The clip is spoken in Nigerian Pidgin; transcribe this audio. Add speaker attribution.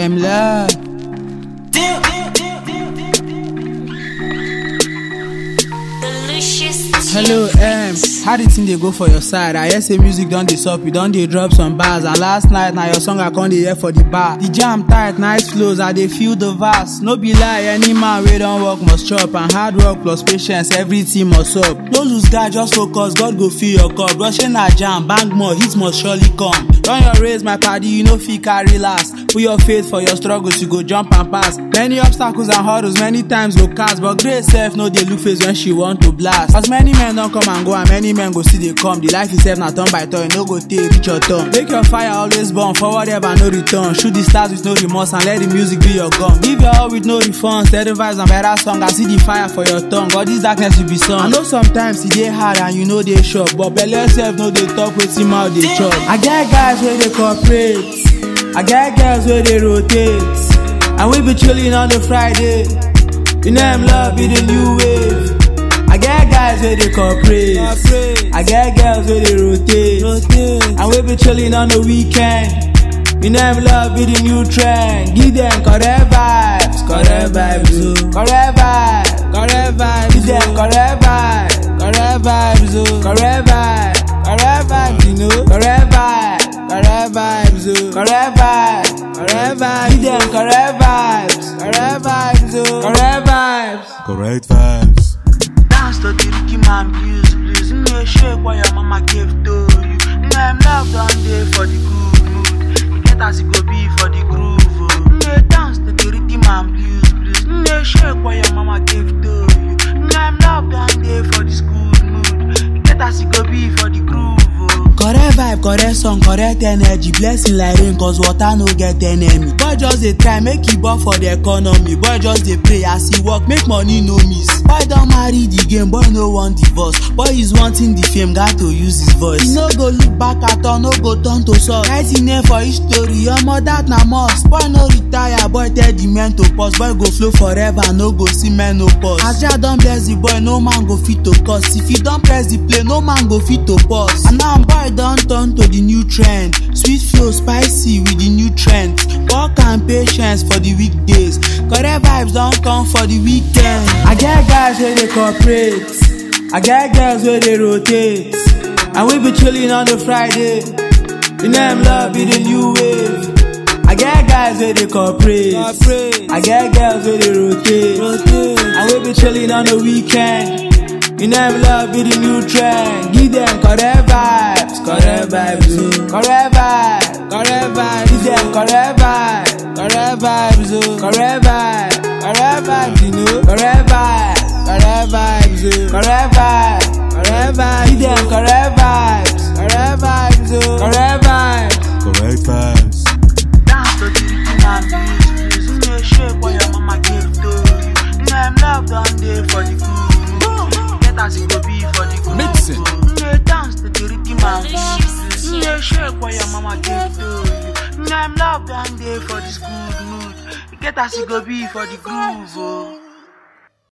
Speaker 1: them love.
Speaker 2: Delicious.
Speaker 1: Hello, M. How the thing dey go for your side? I hear say music don dey sup, you don dey drop some bars. And last night na your song I come dey hear for the bar. The jam tight, nice flows, I dey feel the verse. No be lie, any man wey don work must chop. And hard work plus patience, everything must up. No lose guard, just focus, God go fill your cup. Rushing na jam, bang more, hit must surely come. Run your race, my paddy, you no fit carry last. Put your faith for your struggles, you go jump and pass. Many obstacles and hurdles, many times go cast. But grace self no dey look face when she want to blast. As many men don come and go, and many men go still dey come. The life itself na turn by turn, no go take reach your turn. Make your fire always burn, forward ever no return. Shoot the stars with no remorse and let the music be your gun. Give your all with no refunds, steady vibes and better song. I see the fire for your tongue, God this darkness will be sun. I know sometimes e dey hard and you know dey sure, but belle self no dey talk wetin mouth dey chop. I get guys wey dey cooperate. I get girls where they rotate And we be chilling on the Friday You know I'm love be the new wave I get guys where they cooperate I get girls where they rotate And we be chilling on the weekend You know I'm love be the new trend Give them correct vibes Correct vibes oh Correct vibes Correct vibes Give them correct vibes Correct vibes oh Correct vibes Correct vibes you know Correct vibes correct vibes, oh. Correct vibes, correct vibes. Give them correct vibes, correct vibes, oh. Correct vibes.
Speaker 3: Correct vibes.
Speaker 4: Dance to the Ricky man blues, blues. You know shake what your mama gave to you. You know I'm love down there for the good mood. You get as it go be for the groove, oh. You know dance to the Ricky man blues, blues. You know shake what your mama gave to you. You know I'm love down there for this good mood. You get as it go be for the groove, oh.
Speaker 1: Correct vibe, correct song, correct energy. Blessing like rain, cause water no get enemy. Boy just dey try make e ball for the economy. Boy just dey pray as he work, make money no miss. Boy don marry the game, boy no want divorce. Boy is wanting the fame, got to use his voice. He no go look back at all, no go turn to source. Write him name for each story, omo that na must. Boy no retire, boy tell the men to pause. Boy go flow forever, no go see men no pause. As Jah don bless the boy, no man go fit to curse. If he don press the play, no man go fit to pause. And now boy don turn to the new trend. Sweet flow, spicy with the new trends. Work and patience for the weekdays. Correct vibes don come for the weekend. I get guys where they cooperate. I get girls where they rotate. And we be chilling on the Friday. You know I'm love be the new wave. I get guys where they cooperate. I get girls where they rotate. And we be chilling on the weekend. You know I'm love be the new trend. Give them correct vibes, correct vibes, oh. Correct vibes, correct vibes. Give them correct vibes, correct vibes, oh. Correct vibes, correct vibes, you know. Correct vibes, correct vibes, oh. Correct vibes, correct vibes. Give them correct vibes, correct vibes, oh. Correct vibes.
Speaker 3: Correct vibes.
Speaker 4: Dance to the Ricky man blues, blues. You know shake what your mama gave to you. You know I'm love down there for the good mood. Get as it go be for the good
Speaker 3: Mixing.
Speaker 4: You know dance to the Ricky man blues, blues. You know shake what your mama gave to you. You know I'm love down there for this good mood. Get as it go be for the groove, oh.